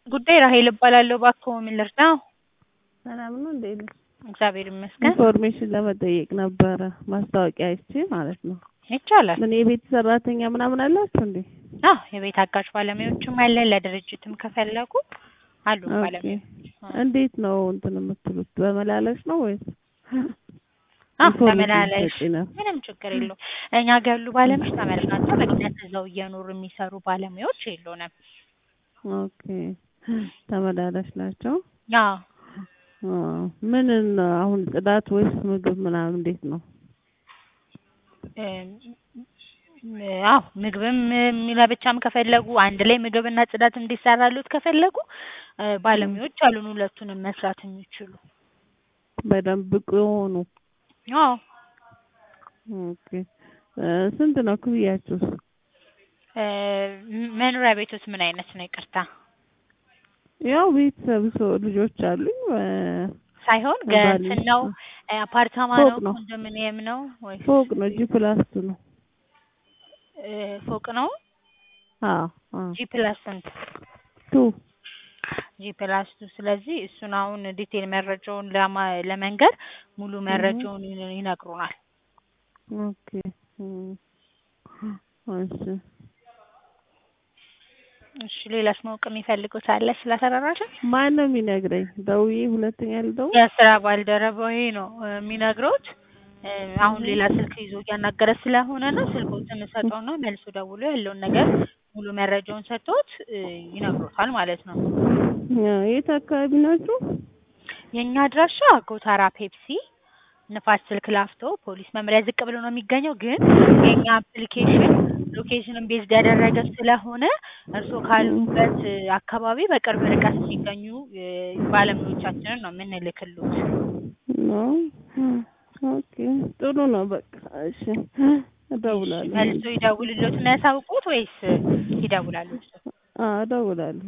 ጉዳይ ራሔል እባላለሁ። እባክዎ ምን ልርዳዎ? ሰላም ነው እንዴት ነሽ? እግዚአብሔር ይመስገን። ኢንፎርሜሽን ለመጠየቅ ነበረ ማስታወቂያ አይቼ ማለት ነው። ይቻላል። ምን የቤት ሰራተኛ ምናምን አላችሁ እንዴ? አዎ የቤት አጋዥ ባለሙያዎችም አለን። ለድርጅትም ከፈለጉ አሉ ኦኬ። ባለሙያዎች። እንዴት ነው እንትን የምትሉት በመላለስ ነው ወይስ? አዎ ኢንፎርሜሽን ተመላላሽ ልትሰጪ ነው? ምንም ችግር የለውም። እኛ ጋር ያሉ ባለሙያዎች ተመላሽ ናቸው። በቅነት እዛው እየኖሩ የሚሰሩ ባለሙያዎች የሉንም። ኦኬ ተመላላሽ ናቸው። አዎ አ ምን አሁን ጽዳት ወይስ ምግብ ምናምን እንዴት ነው? እም፣ አዎ ምግብም ለብቻም ከፈለጉ አንድ ላይ ምግብና ጽዳት እንዲሰራሉት ከፈለጉ እ ባለሙያዎች አሉን ሁለቱንም መስራት የሚችሉ። በደንብ ብቁ የሆኑ አዎ ኦኬ እ ስንት ነው ክፍያችሁስ? እ መኖሪያ ቤቶት ምን አይነት ነው? ይቅርታ ያው ቤተሰብ ሰው ልጆች አሉኝ እ ሳይሆን ባል ገንትን ነው እ አፓርታማ ፎቅ ነው ነው። ኮንዶሚኒየም ነው ወይስ ፎቅ ነው ጂ ፕላስ ቱ ነው። እ ፎቅ ነው? አዎ አዎ ጂ ፕላስ ስንት? ቱ ጂ ፕላስ ቱ ስለዚህ እሱን አሁን ዲቴል መረጃውን ለማ ለመንገር ሙሉ መረጃውን ይነ- ይነግሩናል። ኦኬ እም፣ እሺ እሺ ሌላስ ማወቅ የሚፈልጉት አለ ስለ አሰራራችን? ማን ነው የሚነግረኝ? ደውዬ ሁለተኛ ልደውል? የስራ ባልደረባዬ ነው እ የሚነግሮት። እ አሁን ሌላ ስልክ ይዞ እያናገረ ስለሆነ ነው ስልክዎትን እሰጠውና መልሶ ደውሎ ያለውን ነገር ሙሉ መረጃውን ሰጥቶት እ ይነግሮታል ማለት ነው። አ የት አካባቢ ናችሁ? የእኛ አድራሻ ጎተራ ፔፕሲ ንፋስ ስልክ ላፍቶ ፖሊስ መምሪያ ዝቅ ብሎ ነው የሚገኘው። ግን የእኛ አፕሊኬሽን ሎኬሽንን ቤዝድ ያደረገ ስለሆነ እርስዎ ካሉበት እ አካባቢ በቅርብ ርቀት የሚገኙ እ ባለሙያዎቻችንን ነው የምንልክልዎት። ነው ኦኬ ጥሩ ነው በቃ እሺ እደውላለሁ። መልሶ ይደውልልዎትና ያሳውቁት ወይስ ይደውላሉ እርስዎ? አዎ እደውላለሁ።